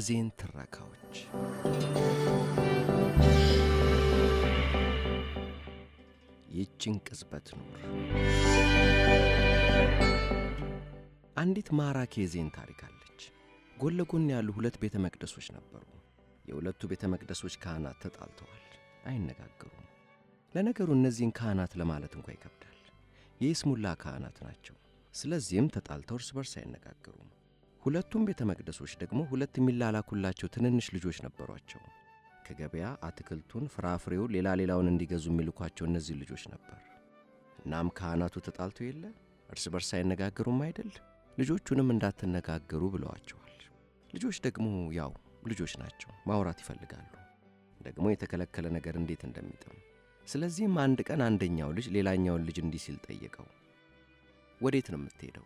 የዜን ትረካዎች ይህችን ቅጽበት ኑር። አንዲት ማራኪ የዜን ታሪክ አለች። ጎን ለጎን ያሉ ሁለት ቤተ መቅደሶች ነበሩ። የሁለቱ ቤተ መቅደሶች ካህናት ተጣልተዋል፣ አይነጋገሩም። ለነገሩ እነዚህን ካህናት ለማለት እንኳ ይከብዳል። የይስሙላ ካህናት ናቸው። ስለዚህም ተጣልተው እርስ በርስ አይነጋገሩም። ሁለቱም ቤተ መቅደሶች ደግሞ ሁለት የሚላላኩላቸው ትንንሽ ልጆች ነበሯቸው። ከገበያ አትክልቱን፣ ፍራፍሬውን፣ ሌላ ሌላውን እንዲገዙ የሚልኳቸው እነዚህ ልጆች ነበር። እናም ካህናቱ ተጣልተው የለ እርስ በርስ አይነጋገሩም አይደል? ልጆቹንም እንዳትነጋገሩ ብለዋቸዋል። ልጆች ደግሞ ያው ልጆች ናቸው፣ ማውራት ይፈልጋሉ። ደግሞ የተከለከለ ነገር እንዴት እንደሚጥም። ስለዚህም አንድ ቀን አንደኛው ልጅ ሌላኛውን ልጅ እንዲህ ሲል ጠየቀው፣ ወዴት ነው የምትሄደው?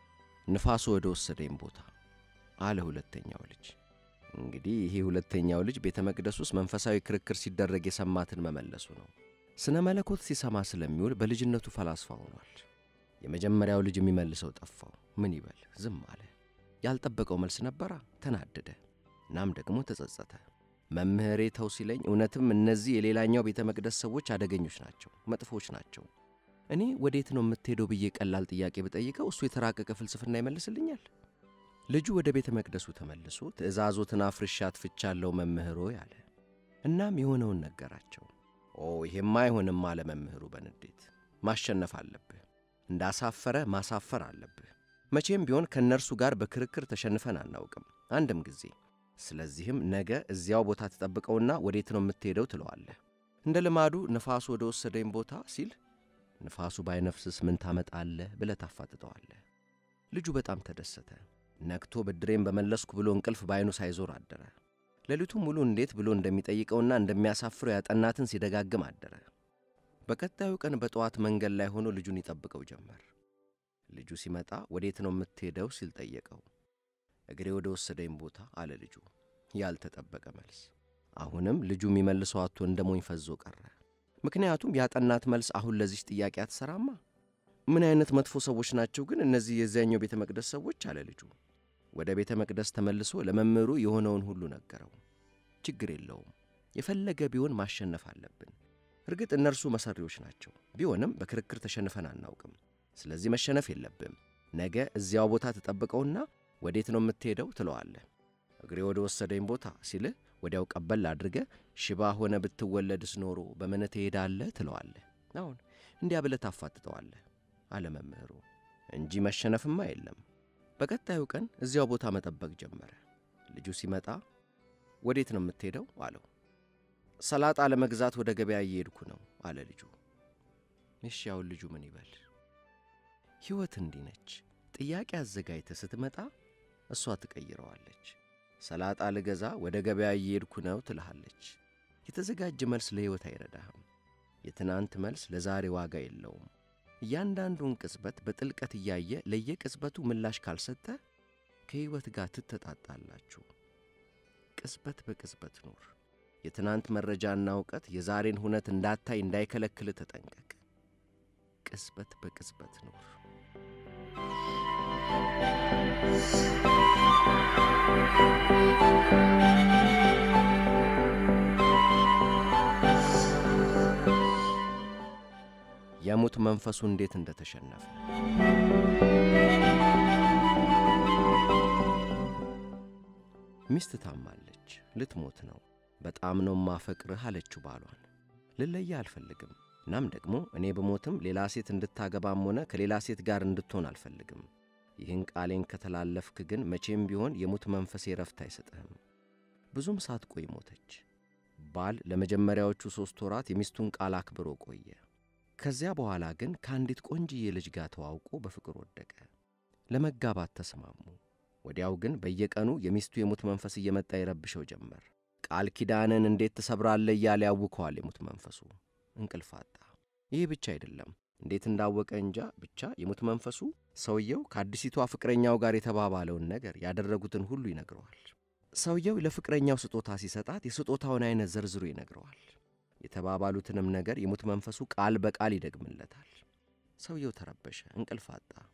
ንፋሱ ወደ ወሰደኝ ቦታ አለ ሁለተኛው ልጅ። እንግዲህ ይሄ ሁለተኛው ልጅ ቤተ መቅደስ ውስጥ መንፈሳዊ ክርክር ሲደረግ የሰማትን መመለሱ ነው። ስነ መለኮት ሲሰማ ስለሚውል በልጅነቱ ፈላስፋ ሆኗል። የመጀመሪያው ልጅ የሚመልሰው ጠፋው። ምን ይበል? ዝም አለ። ያልጠበቀው መልስ ነበራ። ተናደደ። እናም ደግሞ ተጸጸተ። መምህሬ ተው ሲለኝ እውነትም እነዚህ የሌላኛው ቤተ መቅደስ ሰዎች አደገኞች ናቸው፣ መጥፎች ናቸው። እኔ ወዴት ነው የምትሄደው ብዬ ቀላል ጥያቄ ብጠይቀው እሱ የተራቀቀ ፍልስፍና ይመልስልኛል። ልጁ ወደ ቤተ መቅደሱ ተመልሶ ትእዛዞትን አፍርሼ አጥፍቻለሁ መምህሮ ያለ። እናም የሆነውን ነገራቸው። ኦ ይሄማ አይሆንም አለ መምህሩ በንዴት። ማሸነፍ አለብህ፣ እንዳሳፈረ ማሳፈር አለብህ። መቼም ቢሆን ከእነርሱ ጋር በክርክር ተሸንፈን አናውቅም አንድም ጊዜ። ስለዚህም ነገ እዚያው ቦታ ተጠብቀውና ወዴት ነው የምትሄደው ትለዋለህ። እንደ ልማዱ ንፋሱ ወደ ወሰደኝ ቦታ ሲል ንፋሱ ባይነፍስስ ምን ታመጣለህ ብለህ ታፋጥጠዋለህ። ልጁ በጣም ተደሰተ። ነግቶ ብድሬን በመለስኩ ብሎ እንቅልፍ ባይኑ ሳይዞር አደረ። ሌሊቱም ሙሉ እንዴት ብሎ እንደሚጠይቀውና እንደሚያሳፍረው ያጠናትን ሲደጋግም አደረ። በቀጣዩ ቀን በጠዋት መንገድ ላይ ሆኖ ልጁን ይጠብቀው ጀመር። ልጁ ሲመጣ ወዴት ነው የምትሄደው ሲል ጠየቀው። እግሬ ወደ ወሰደኝ ቦታ አለ ልጁ። ያልተጠበቀ መልስ። አሁንም ልጁ የሚመልሰው አቶ እንደ ሞኝ ፈዞ ቀረ። ምክንያቱም ያጠናት መልስ አሁን ለዚች ጥያቄ አትሰራማ። ምን አይነት መጥፎ ሰዎች ናቸው ግን እነዚህ የዚያኛው ቤተ መቅደስ ሰዎች አለ ልጁ። ወደ ቤተ መቅደስ ተመልሶ ለመምህሩ የሆነውን ሁሉ ነገረው። ችግር የለውም የፈለገ ቢሆን ማሸነፍ አለብን። እርግጥ እነርሱ መሰሪዎች ናቸው። ቢሆንም በክርክር ተሸንፈን አናውቅም። ስለዚህ መሸነፍ የለብም። ነገ እዚያው ቦታ ተጠብቀውና ወዴት ነው የምትሄደው ትለዋለህ። እግሬ ወደ ወሰደኝ ቦታ ሲልህ ወዲያው ቀበል አድርገህ ሽባ ሆነ ብትወለድስ ኖሮ በምን ትሄዳለህ ትለዋለህ። አሁን እንዲያ ብለህ ታፋጥጠዋለህ አለ መምህሩ እንጂ መሸነፍማ የለም። በቀጣዩ ቀን እዚያው ቦታ መጠበቅ ጀመረ። ልጁ ሲመጣ ወዴት ነው የምትሄደው አለው። ሰላጣ ለመግዛት ወደ ገበያ እየሄድኩ ነው አለ ልጁ። እሺ ያውን ልጁ ምን ይበል? ሕይወት እንዲህ ነች። ጥያቄ አዘጋጅተህ ስትመጣ እሷ ትቀይረዋለች። ሰላጣ ልገዛ ወደ ገበያ እየሄድኩ ነው ትልሃለች። የተዘጋጀ መልስ ለሕይወት አይረዳህም። የትናንት መልስ ለዛሬ ዋጋ የለውም። እያንዳንዱን ቅጽበት በጥልቀት እያየ ለየቅጽበቱ ምላሽ ካልሰጠ ከሕይወት ጋር ትተጣጣላችሁ። ቅጽበት በቅጽበት ኑር። የትናንት መረጃና እውቀት የዛሬን ሁነት እንዳታይ እንዳይከለክል ተጠንቀቅ። ቅጽበት በቅጽበት ኑር። የሙት መንፈሱ እንዴት እንደተሸነፈ ሚስት ታማለች፣ ልትሞት ነው። በጣም ነው ማፈቅርህ አለችው ባሏን። ልለየ አልፈልግም። እናም ደግሞ እኔ ብሞትም ሌላ ሴት እንድታገባም ሆነ ከሌላ ሴት ጋር እንድትሆን አልፈልግም። ይህን ቃሌን ከተላለፍክ ግን መቼም ቢሆን የሙት መንፈሴ ረፍት አይሰጥህም። ብዙም ሳትቆይ ሞተች። ባል ለመጀመሪያዎቹ ሦስት ወራት የሚስቱን ቃል አክብሮ ቆየ። ከዚያ በኋላ ግን ከአንዲት ቆንጅዬ ልጅ ጋር ተዋውቆ በፍቅር ወደቀ። ለመጋባት ተስማሙ። ወዲያው ግን በየቀኑ የሚስቱ የሙት መንፈስ እየመጣ ይረብሸው ጀመር። ቃል ኪዳንን እንዴት ትሰብራለህ እያለ ያውከዋል የሙት መንፈሱ። እንቅልፍ አጣ። ይህ ብቻ አይደለም፣ እንዴት እንዳወቀ እንጃ። ብቻ የሙት መንፈሱ ሰውየው ከአዲሲቷ ፍቅረኛው ጋር የተባባለውን ነገር ያደረጉትን ሁሉ ይነግረዋል። ሰውየው ለፍቅረኛው ስጦታ ሲሰጣት የስጦታውን አይነት ዘርዝሮ ይነግረዋል። የተባባሉትንም ነገር የሙት መንፈሱ ቃል በቃል ይደግምለታል። ሰውየው ተረበሸ፣ እንቅልፍ አጣ።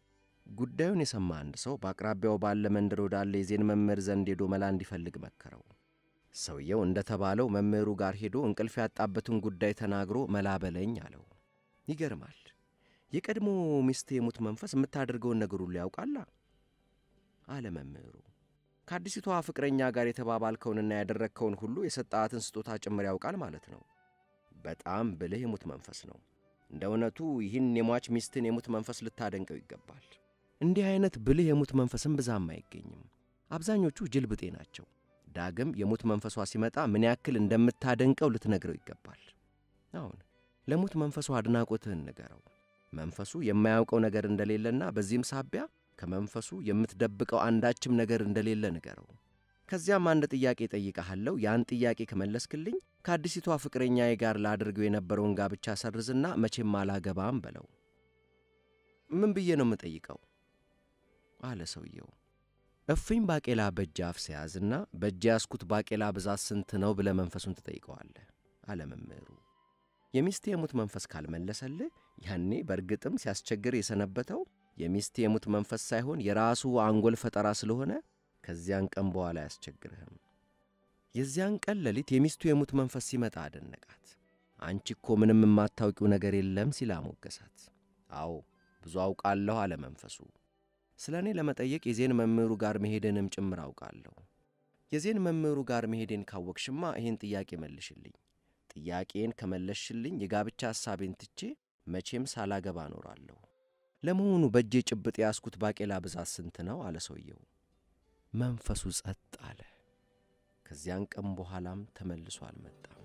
ጉዳዩን የሰማ አንድ ሰው በአቅራቢያው ባለ መንደር ወዳለ የዜን መምህር ዘንድ ሄዶ መላ እንዲፈልግ መከረው። ሰውየው እንደ ተባለው መምህሩ ጋር ሄዶ እንቅልፍ ያጣበትን ጉዳይ ተናግሮ መላ በለኝ አለው። ይገርማል። የቀድሞ ሚስት የሙት መንፈስ የምታደርገውን ነገር ሁሉ ያውቃላ አለ መምህሩ። ከአዲሲቷ ፍቅረኛ ጋር የተባባልከውንና ያደረግከውን ሁሉ የሰጣትን ስጦታ ጭምር ያውቃል ማለት ነው። በጣም ብልህ የሙት መንፈስ ነው። እንደ እውነቱ ይህን የሟች ሚስትን የሙት መንፈስ ልታደንቀው ይገባል። እንዲህ አይነት ብልህ የሙት መንፈስም ብዛም አይገኝም። አብዛኞቹ ጅል ብጤ ናቸው። ዳግም የሙት መንፈሷ ሲመጣ ምን ያክል እንደምታደንቀው ልትነግረው ይገባል። አሁን ለሙት መንፈሱ አድናቆትህን ንገረው። መንፈሱ የማያውቀው ነገር እንደሌለና በዚህም ሳቢያ ከመንፈሱ የምትደብቀው አንዳችም ነገር እንደሌለ ንገረው። ከዚያም አንድ ጥያቄ ጠይቀሃለሁ። ያን ጥያቄ ከመለስክልኝ ከአዲሲቷ ፍቅረኛዬ ጋር ላድርገው የነበረውን ጋብቻ ሰርዝና መቼም አላገባም በለው። ምን ብዬ ነው የምጠይቀው? አለ ሰውየው። እፍኝ ባቄላ በእጅ አፍ ሲያዝና በእጅ ያስኩት ባቄላ ብዛት ስንት ነው ብለ መንፈሱን ትጠይቀዋለህ አለ መምህሩ። የሚስቴ የሙት መንፈስ ካልመለሰልህ ያኔ በእርግጥም ሲያስቸግር የሰነበተው የሚስቴ የሙት መንፈስ ሳይሆን የራሱ አንጎል ፈጠራ ስለሆነ ከዚያን ቀን በኋላ አያስቸግርህም። የዚያን ቀን ሌሊት የሚስቱ የሙት መንፈስ ሲመጣ አደነቃት። አንቺ እኮ ምንም የማታውቂው ነገር የለም ሲል አሞገሳት። አዎ ብዙ አውቃለሁ አለ መንፈሱ። ስለ እኔ ለመጠየቅ የዜን መምህሩ ጋር መሄድንም ጭምር አውቃለሁ። የዜን መምህሩ ጋር መሄዴን ካወቅሽማ ይህን ጥያቄ መልሽልኝ። ጥያቄን ከመለስሽልኝ የጋብቻ ሐሳቤን ትቼ መቼም ሳላገባ እኖራለሁ። ለመሆኑ በእጄ ጭብጥ የያዝኩት ባቄላ ብዛት ስንት ነው? አለ ሰውየው። መንፈሱ ጸጥ አለ። ከዚያን ቀን በኋላም ተመልሶ አልመጣም።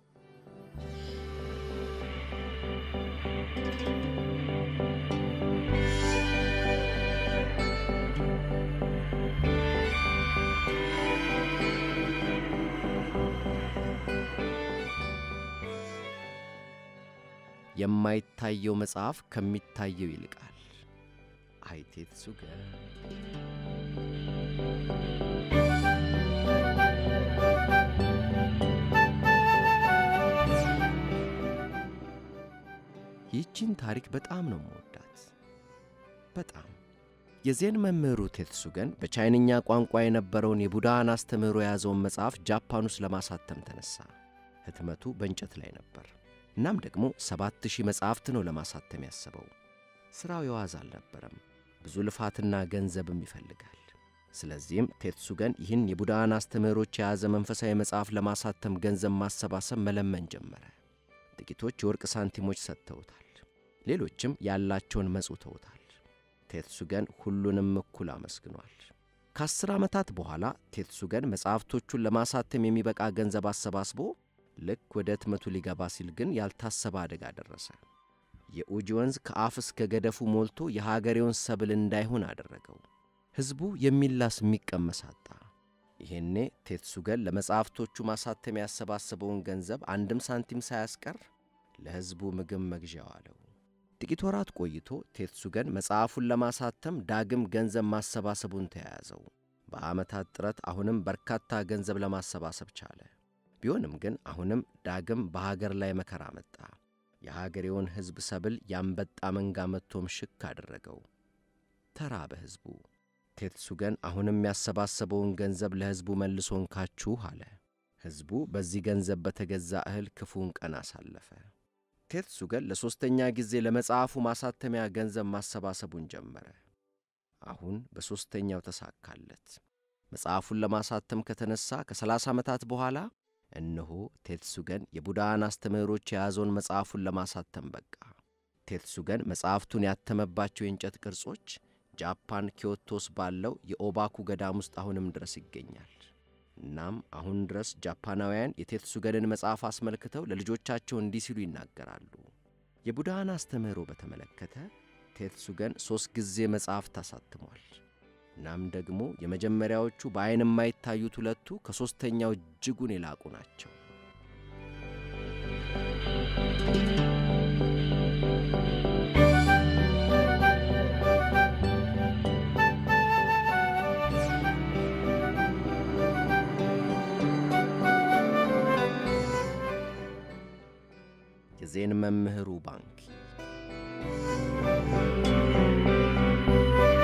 የማይታየው መጽሐፍ ከሚታየው ይልቃል። አይቴትሱገ ይህችን ታሪክ በጣም ነው መወዳት። በጣም የዜን መምህሩ ቴትሱገን በቻይንኛ ቋንቋ የነበረውን የቡዳን አስተምህሮ የያዘውን መጽሐፍ ጃፓን ውስጥ ለማሳተም ተነሣ። ህትመቱ በእንጨት ላይ ነበር። እናም ደግሞ ሰባት ሺህ መጻሕፍት ነው ለማሳተም ያሰበው። ሥራው የዋዝ አልነበረም። ብዙ ልፋትና ገንዘብም ይፈልጋል። ስለዚህም ቴትሱገን ይህን የቡዳን አስተምህሮች የያዘ መንፈሳዊ መጽሐፍ ለማሳተም ገንዘብ ማሰባሰብ መለመን ጀመረ። ጥቂቶች የወርቅ ሳንቲሞች ሰጥተውታል። ሌሎችም ያላቸውን መጽውተውታል። ቴትሱገን ሁሉንም እኩል አመስግኗል። ከአስር ዓመታት በኋላ ቴትሱገን መጻሕፍቶቹን ለማሳተም የሚበቃ ገንዘብ አሰባስቦ ልክ ወደ ህትመቱ ሊገባ ሲል ግን ያልታሰበ አደጋ ደረሰ። የኡጂ ወንዝ ከአፍ እስከ ገደፉ ሞልቶ የሀገሬውን ሰብል እንዳይሆን አደረገው። ሕዝቡ የሚላስ የሚቀመስ አጣ። ይሄኔ ቴትሱገን ለመጻሕፍቶቹ ማሳተም ያሰባሰበውን ገንዘብ አንድም ሳንቲም ሳያስቀር ለሕዝቡ ምግብ መግዣ ዋለው። ጥቂት ወራት ቆይቶ ቴትሱገን መጽሐፉን ለማሳተም ዳግም ገንዘብ ማሰባሰቡን ተያያዘው። በዓመታት ጥረት አሁንም በርካታ ገንዘብ ለማሰባሰብ ቻለ። ቢሆንም ግን አሁንም ዳግም በሀገር ላይ መከራ መጣ። የሀገሬውን ሕዝብ ሰብል ያንበጣ መንጋ መጥቶም ሽክ አደረገው። ተራበ ሕዝቡ። ቴትሱገን አሁንም ያሰባሰበውን ገንዘብ ለሕዝቡ መልሶ እንካችሁ አለ። ሕዝቡ በዚህ ገንዘብ በተገዛ እህል ክፉን ቀን አሳለፈ። ቴትሱገን ለሦስተኛ ጊዜ ለመጽሐፉ ማሳተሚያ ገንዘብ ማሰባሰቡን ጀመረ። አሁን በሦስተኛው ተሳካለት። መጽሐፉን ለማሳተም ከተነሣ ከሰላሳ ዓመታት በኋላ እነሆ ቴትሱገን የቡዳን አስተምህሮች የያዘውን መጽሐፉን ለማሳተም በቃ። ቴትሱገን መጽሐፍቱን ያተመባቸው የእንጨት ቅርጾች ጃፓን ኪዮቶስ ባለው የኦባኩ ገዳም ውስጥ አሁንም ድረስ ይገኛል። እናም አሁን ድረስ ጃፓናውያን የቴትሱገንን መጽሐፍ አስመልክተው ለልጆቻቸው እንዲህ ሲሉ ይናገራሉ። የቡዳን አስተምህሮ በተመለከተ ቴትሱገን ሦስት ጊዜ መጽሐፍት አሳትሟል። እናም ደግሞ የመጀመሪያዎቹ በዐይን የማይታዩት ሁለቱ ከሦስተኛው እጅጉን የላቁ ናቸው። የዜን መምህሩ ባንክ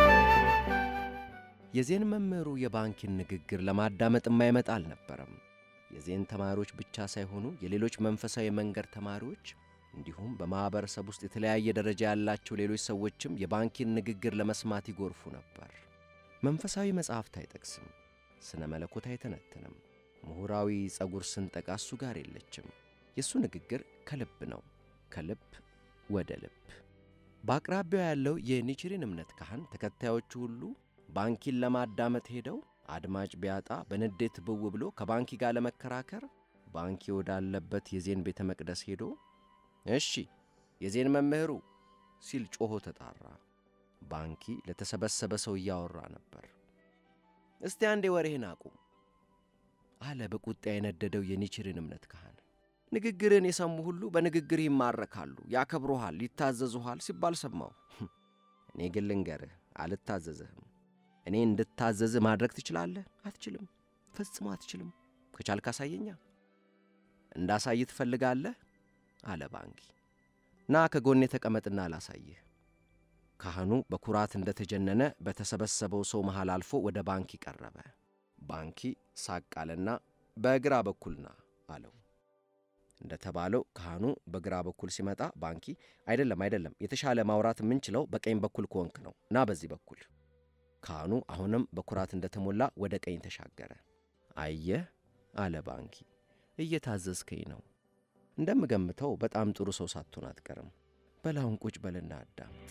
የዜን መምህሩ የባንኪን ንግግር ለማዳመጥ የማይመጣ አልነበረም። የዜን ተማሪዎች ብቻ ሳይሆኑ የሌሎች መንፈሳዊ መንገድ ተማሪዎች እንዲሁም በማኅበረሰብ ውስጥ የተለያየ ደረጃ ያላቸው ሌሎች ሰዎችም የባንኪን ንግግር ለመስማት ይጎርፉ ነበር። መንፈሳዊ መጽሐፍት አይጠቅስም፣ ስነ መለኮት አይተነትንም፣ ምሁራዊ ጸጉር ስንጠቃ እሱ ጋር የለችም። የእሱ ንግግር ከልብ ነው፣ ከልብ ወደ ልብ። በአቅራቢያው ያለው የኒችሪን እምነት ካህን ተከታዮቹ ሁሉ ባንኪን ለማዳመጥ ሄደው አድማጭ ቢያጣ በንዴት ብው ብሎ ከባንኪ ጋር ለመከራከር ባንኪ ወዳለበት የዜን ቤተ መቅደስ ሄዶ እሺ የዜን መምህሩ ሲል ጮኾ ተጣራ። ባንኪ ለተሰበሰበ ሰው እያወራ ነበር። እስቲ አንዴ ወሬህን አቁም አለ በቁጣ የነደደው የኒችሪን እምነት ካህን። ንግግርን የሰሙ ሁሉ በንግግር ይማረካሉ፣ ያከብሩሃል፣ ይታዘዙሃል ሲባል ሰማሁ። እኔ ግን ልንገርህ አልታዘዝህም። እኔ እንድታዘዝህ ማድረግ ትችላለህ? አትችልም፣ ፈጽሞ አትችልም። ከቻልክ አሳየኛ። እንዳሳይ ትፈልጋለህ? አለ ባንኪ። ና ከጎኔ ተቀመጥና አላሳይህ። ካህኑ በኩራት እንደተጀነነ በተሰበሰበው ሰው መሃል አልፎ ወደ ባንኪ ቀረበ። ባንኪ ሳቅ አለና በግራ በኩል ና አለው። እንደተባለው ካህኑ በግራ በኩል ሲመጣ ባንኪ አይደለም አይደለም፣ የተሻለ ማውራት የምንችለው በቀኝ በኩል ከሆንክ ነው፣ ና በዚህ በኩል። ካህኑ አሁንም በኩራት እንደተሞላ ወደ ቀኝ ተሻገረ። አየህ አለ ባንኪ፣ እየታዘዝከኝ ነው። እንደምገምተው በጣም ጥሩ ሰው ሳትሆን አትቀርም። በላውን ቁጭ በልና አዳምጥ።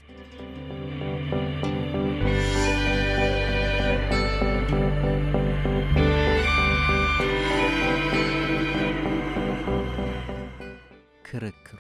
ክርክሩ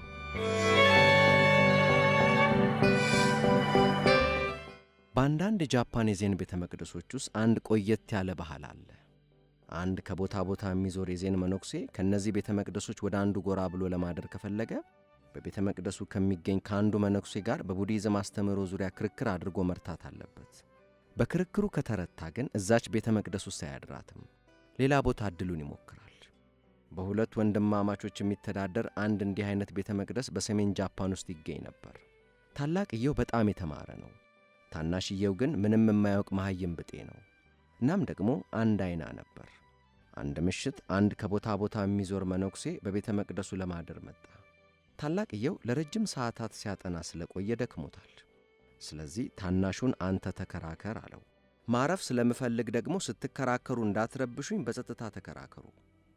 በአንዳንድ የጃፓን የዜን ቤተ መቅደሶች ውስጥ አንድ ቆየት ያለ ባህል አለ። አንድ ከቦታ ቦታ የሚዞር የዜን መነኩሴ ከእነዚህ ቤተ መቅደሶች ወደ አንዱ ጎራ ብሎ ለማደር ከፈለገ በቤተ መቅደሱ ከሚገኝ ከአንዱ መነኩሴ ጋር በቡዲዝም አስተምህሮ ዙሪያ ክርክር አድርጎ መርታት አለበት። በክርክሩ ከተረታ ግን እዛች ቤተ መቅደስ ውስጥ አያድራትም፣ ሌላ ቦታ ዕድሉን ይሞክራል። በሁለት ወንድማማቾች የሚተዳደር አንድ እንዲህ አይነት ቤተ መቅደስ በሰሜን ጃፓን ውስጥ ይገኝ ነበር። ታላቅየው በጣም የተማረ ነው። ታናሽየው ግን ምንም የማያውቅ መሐይም ብጤ ነው። እናም ደግሞ አንድ አይና ነበር። አንድ ምሽት አንድ ከቦታ ቦታ የሚዞር መነኩሴ በቤተ መቅደሱ ለማደር መጣ። ታላቅየው ለረጅም ሰዓታት ሲያጠና ስለቆየ ደክሞታል። ስለዚህ ታናሹን አንተ ተከራከር አለው። ማረፍ ስለምፈልግ ደግሞ ስትከራከሩ እንዳትረብሹኝ በጸጥታ ተከራከሩ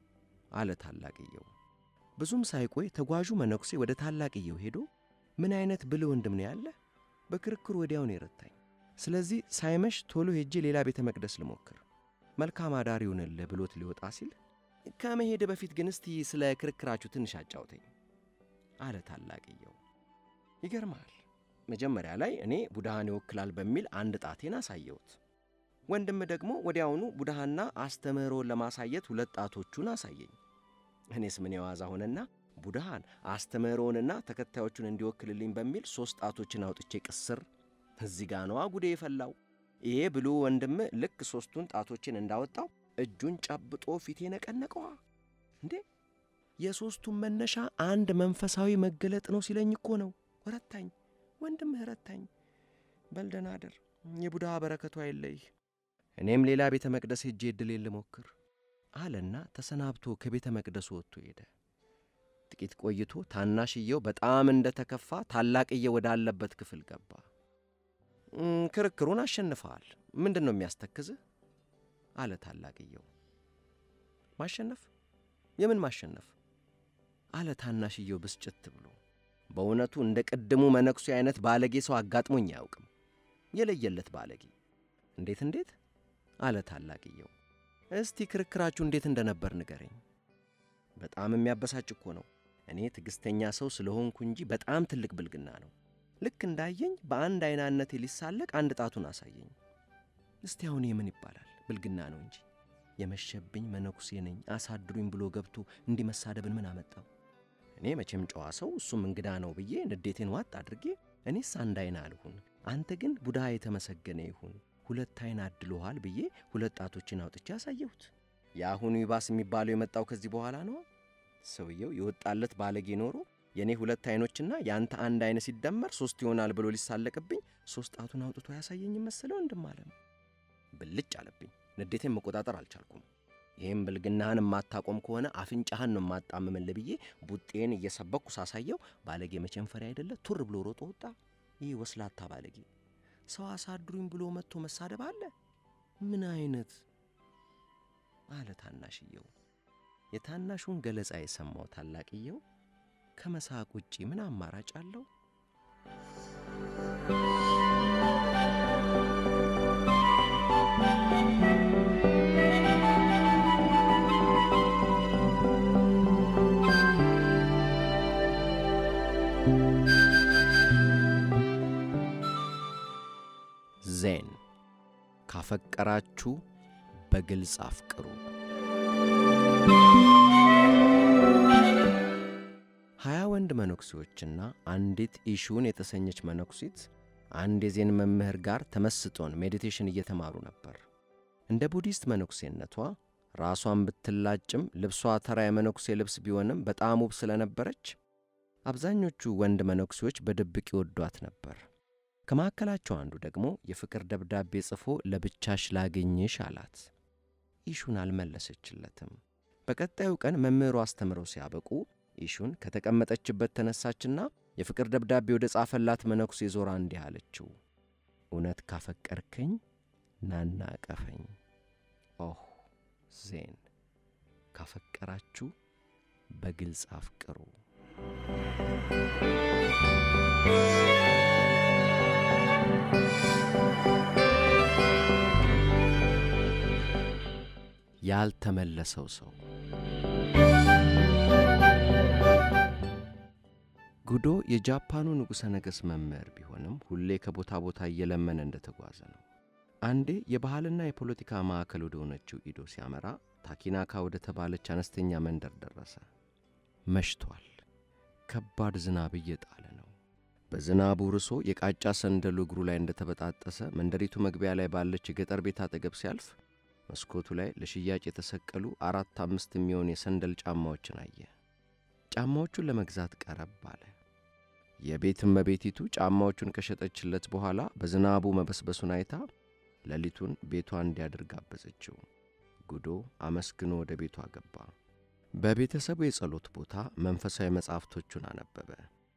አለ ታላቅየው። ብዙም ሳይቆይ ተጓዡ መነኩሴ ወደ ታላቅየው ሄዶ ምን አይነት ብልህ ወንድም ነው ያለህ በክርክሩ ወዲያውን የረታኝ። ስለዚህ ሳይመሽ ቶሎ ሄጄ ሌላ ቤተ መቅደስ ልሞክር፣ መልካም አዳር ይሁንልህ ብሎት ሊወጣ ሲል ከመሄድ በፊት ግን እስቲ ስለ ክርክራችሁ ትንሽ አጫውተኝ አለ ታላቅየው። ይገርማል። መጀመሪያ ላይ እኔ ቡድሃን ይወክላል በሚል አንድ ጣቴን አሳየሁት። ወንድም ደግሞ ወዲያውኑ ቡድሃና አስተምህሮን ለማሳየት ሁለት ጣቶቹን አሳየኝ። እኔስ ምን የዋዛ ሆነና ቡድሃን አስተምህሮንና ተከታዮቹን እንዲወክልልኝ በሚል ሦስት ጣቶችን አውጥቼ ቅስር። እዚህ ጋ ነዋ ጉዴ የፈላው። ይሄ ብሉ ወንድም ልክ ሦስቱን ጣቶችን እንዳወጣው እጁን ጨብጦ ፊቴ ነቀነቀዋ። እንዴ የሦስቱን መነሻ አንድ መንፈሳዊ መገለጥ ነው ሲለኝ እኮ ነው። ረታኝ፣ ወንድምህ ረታኝ። በልደና አደር፣ የቡድሃ በረከቱ አይለይህ። እኔም ሌላ ቤተ መቅደስ ሄጄ ዕድሌን ልሞክር አለና ተሰናብቶ ከቤተ መቅደሱ ወጥቶ ሄደ። ጥቂት ቆይቶ ታናሽየው በጣም እንደ ተከፋ ታላቅየው ወዳለበት ክፍል ገባ። ክርክሩን አሸንፈዋል። ምንድን ነው የሚያስተክዝህ? አለ ታላቅየው። ማሸነፍ? የምን ማሸነፍ? አለ ታናሽየው ብስጭት ብሎ። በእውነቱ እንደ ቅድሙ መነኩሴ አይነት ባለጌ ሰው አጋጥሞኝ አያውቅም። የለየለት ባለጌ። እንዴት እንዴት? አለ ታላቅየው። እስቲ ክርክራችሁ እንዴት እንደነበር ንገረኝ። በጣም የሚያበሳጭ እኮ ነው። እኔ ትዕግሥተኛ ሰው ስለሆንኩ እንጂ በጣም ትልቅ ብልግና ነው። ልክ እንዳየኝ በአንድ አይናነቴ ሊሳለቅ አንድ ጣቱን አሳየኝ። እስቲ አሁን ምን ይባላል? ብልግና ነው እንጂ የመሸብኝ መነኩሴ ነኝ አሳድሩኝ ብሎ ገብቶ እንዲህ መሳደብን ምን አመጣው? እኔ መቼም ጨዋ ሰው እሱም እንግዳ ነው ብዬ ንዴቴን ዋጥ አድርጌ እኔስ አንድ አይና አልሁን፣ አንተ ግን ቡድሃ የተመሰገነ ይሁን ሁለት አይን አድሎሃል ብዬ ሁለት ጣቶችን አውጥቼ አሳየሁት። የአሁኑ ይባስ የሚባለው የመጣው ከዚህ በኋላ ነው። ሰውየው የወጣለት ባለጌ ኖሮ የእኔ ሁለት አይኖችና የአንተ አንድ አይን ሲደመር ሦስት ይሆናል ብሎ ሊሳለቅብኝ ሦስት ጣቱን አውጥቶ ያሳየኝ መሰለ ወንድም አለም። ብልጭ አለብኝ። ንዴቴን መቆጣጠር አልቻልኩም። ይህም ብልግናህን የማታቆም ከሆነ አፍንጫህን ነው የማጣምምልህ ብዬ ቡጤን እየሰበኩ ሳሳየው ባለጌ መቸንፈሪያ አይደለ ቱር ብሎ ሮጦ ወጣ። ይህ ወስላታ ባለጌ ሰው አሳድሩኝ ብሎ መጥቶ መሳደብ አለ? ምን አይነት አለ ታናሽየው። የታናሹን ገለጻ የሰማው ታላቅየው ከመሳቅ ውጪ ምን አማራጭ አለው? ዜን ካፈቀራችሁ በግልጽ አፍቅሩ። ሀያ ወንድ መነኩሴዎችና አንዲት ኢሹን የተሰኘች መነኩሲት አንድ የዜን መምህር ጋር ተመስጦን ሜዲቴሽን እየተማሩ ነበር። እንደ ቡዲስት መነኩሴነቷ ራሷን ብትላጭም ልብሷ ተራ የመነኩሴ ልብስ ቢሆንም በጣም ውብ ስለነበረች አብዛኞቹ ወንድ መነኩሴዎች በድብቅ ይወዷት ነበር። ከመካከላቸው አንዱ ደግሞ የፍቅር ደብዳቤ ጽፎ ለብቻሽ ላገኝሽ አላት። ኢሹን አልመለሰችለትም። በቀጣዩ ቀን መምህሩ አስተምረው ሲያበቁ ኢሹን ከተቀመጠችበት ተነሳችና የፍቅር ደብዳቤ ወደ ጻፈላት መነኩሴ ዞራ እንዲህ አለችው፣ እውነት ካፈቀርከኝ ናና ቀፈኝ። ኦህ ዜን ካፈቀራችሁ በግልጽ አፍቅሩ። ያልተመለሰው ሰው ጉዶ የጃፓኑ ንጉሠ ነገሥት መምህር ቢሆንም ሁሌ ከቦታ ቦታ እየለመነ እንደተጓዘ ነው። አንዴ የባህልና የፖለቲካ ማዕከል ወደ ሆነችው ኢዶ ሲያመራ ታኪናካ ወደ ተባለች አነስተኛ መንደር ደረሰ። መሽቷል። ከባድ ዝናብ እየጣለ ነው። በዝናቡ ርሶ የቃጫ ሰንደሉ እግሩ ላይ እንደተበጣጠሰ መንደሪቱ መግቢያ ላይ ባለች የገጠር ቤት አጠገብ ሲያልፍ መስኮቱ ላይ ለሽያጭ የተሰቀሉ አራት አምስት የሚሆን የሰንደል ጫማዎችን አየ። ጫማዎቹን ለመግዛት ቀረብ አለ። የቤት እመቤቲቱ ጫማዎቹን ከሸጠችለት በኋላ በዝናቡ መበስበሱን አይታ ሌሊቱን ቤቷ እንዲያድር ጋበዘችው። ጉዶ አመስግኖ ወደ ቤቷ ገባ። በቤተሰቡ የጸሎት ቦታ መንፈሳዊ መጻሕፍቶቹን አነበበ።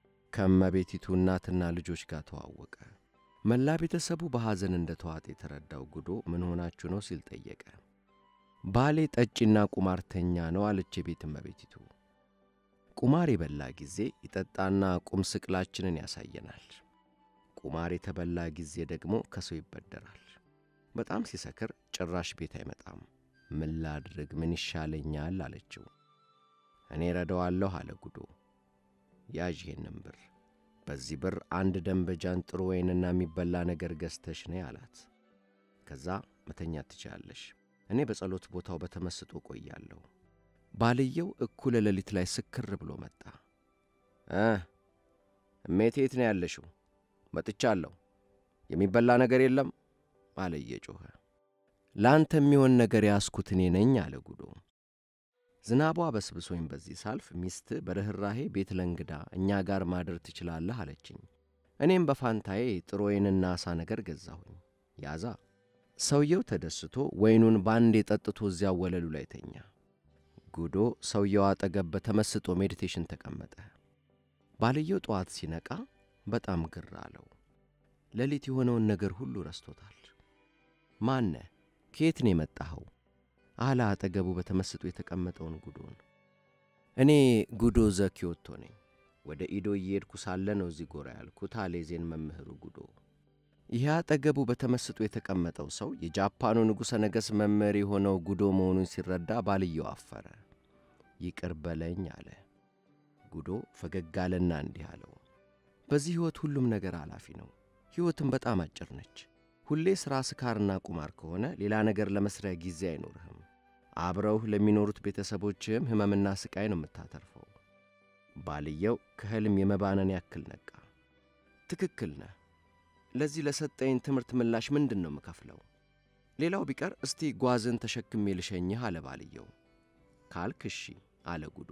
ከእመቤቲቱ እናትና ልጆች ጋር ተዋወቀ። መላ ቤተሰቡ በሐዘን እንደ ተዋጠ የተረዳው ጉዶ ምን ሆናችሁ ነው ሲል ጠየቀ። ባሌ ጠጪና ቁማርተኛ ነው አለች የቤት እመቤቲቱ። ቁማር የበላ ጊዜ ይጠጣና ቁም ስቅላችንን ያሳየናል። ቁማር የተበላ ጊዜ ደግሞ ከሰው ይበደራል። በጣም ሲሰክር ጭራሽ ቤት አይመጣም። ምን ላድርግ? ምን ይሻለኛል? አለችው። እኔ ረዳዋለሁ አለ ጉዶ። ያዥ ይሄንን ብር፣ በዚህ ብር አንድ ደንበጃን ጥሩ ወይንና የሚበላ ነገር ገዝተሽ ነይ አላት። ከዛ መተኛት ትችላለሽ፣ እኔ በጸሎት ቦታው በተመስጦ ቆያለሁ። ባልየው እኩለ ሌሊት ላይ ስክር ብሎ መጣ። እ እሜቴ የት ነው ያለሽው? መጥቻለሁ። የሚበላ ነገር የለም አለ እየጮኸ። ለአንተ የሚሆን ነገር ያስኩት እኔ ነኝ አለ ጉዶ። ዝናቧ በስብሶኝ በዚህ ሳልፍ ሚስት በርኅራሄ ቤት ለእንግዳ እኛ ጋር ማደር ትችላለህ አለችኝ። እኔም በፋንታዬ ጥሩ ወይንና ዓሣ ነገር ገዛሁኝ። ያዛ ሰውየው ተደስቶ ወይኑን ባንዴ ጠጥቶ እዚያው ወለሉ ላይ ተኛ። ጉዶ ሰውየው አጠገብ በተመስጦ ሜዲቴሽን ተቀመጠ። ባልየው ጠዋት ሲነቃ በጣም ግር አለው። ሌሊት የሆነውን ነገር ሁሉ ረስቶታል። ማነ ከየት ነው የመጣኸው? አለ አጠገቡ በተመስጦ የተቀመጠውን ጉዶን። እኔ ጉዶ ዘኪዮቶ ነኝ። ወደ ኢዶ እየሄድኩ ሳለ ነው እዚህ ጎራ ያልኩት አለ የዜን መምህሩ ጉዶ። ይህ አጠገቡ በተመስጦ የተቀመጠው ሰው የጃፓኑ ንጉሠ ነገሥት መምህር የሆነው ጉዶ መሆኑን ሲረዳ ባልየው አፈረ። ይቅር በለኝ አለ። ጉዶ ፈገግ አለና እንዲህ አለው፣ በዚህ ሕይወት ሁሉም ነገር ኃላፊ ነው። ሕይወትም በጣም አጭር ነች። ሁሌ ሥራ፣ ስካርና ቁማር ከሆነ ሌላ ነገር ለመሥሪያ ጊዜ አይኖርህም። አብረውህ ለሚኖሩት ቤተሰቦችህም ሕመምና ሥቃይ ነው የምታተርፈው። ባልየው ከሕልም የመባነን ያክል ነቃ። ትክክል ነህ። ለዚህ ለሰጠኝ ትምህርት ምላሽ ምንድን ነው የምከፍለው? ሌላው ቢቀር እስቲ ጓዝን ተሸክሜ ልሸኝህ አለ ባልየው። ካልክ እሺ አለ ጉዶ።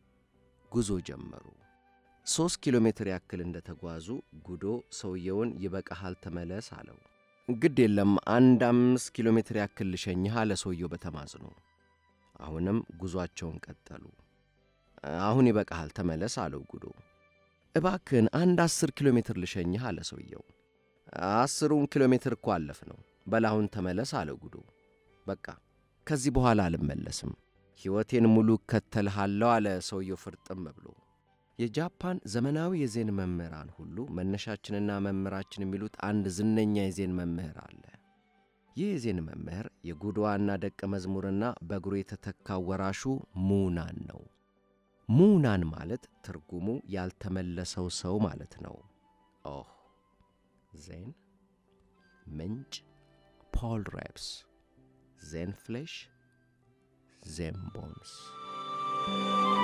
ጉዞ ጀመሩ። ሦስት ኪሎ ሜትር ያክል እንደ ተጓዙ ጉዶ ሰውየውን ይበቃሃል ተመለስ አለው። ግድ የለም አንድ አምስት ኪሎ ሜትር ያክል ልሸኝህ አለ ሰውየው በተማጽኖ። አሁንም ጉዞአቸውን ቀጠሉ። አሁን ይበቃሃል ተመለስ አለው ጉዶ። እባክህን አንድ አስር ኪሎ ሜትር ልሸኝህ አለ ሰውየው። አስሩን ኪሎ ሜትር እኮ አለፍ ነው። በላሁን ተመለስ አለ ጉዶ። በቃ ከዚህ በኋላ አልመለስም፣ ሕይወቴን ሙሉ እከተልሃለሁ አለ ሰውየው ፍርጥም ብሎ። የጃፓን ዘመናዊ የዜን መምህራን ሁሉ መነሻችንና መምህራችን የሚሉት አንድ ዝነኛ የዜን መምህር አለ። ይህ የዜን መምህር የጉዶ ዋና ደቀ መዝሙርና በእግሩ የተተካው ወራሹ ሙናን ነው። ሙናን ማለት ትርጉሙ ያልተመለሰው ሰው ማለት ነው። ኦህ ዜን ምንጭ ፖል ሬፕስ ዜን ፍሌሽ ዜን ቦንስ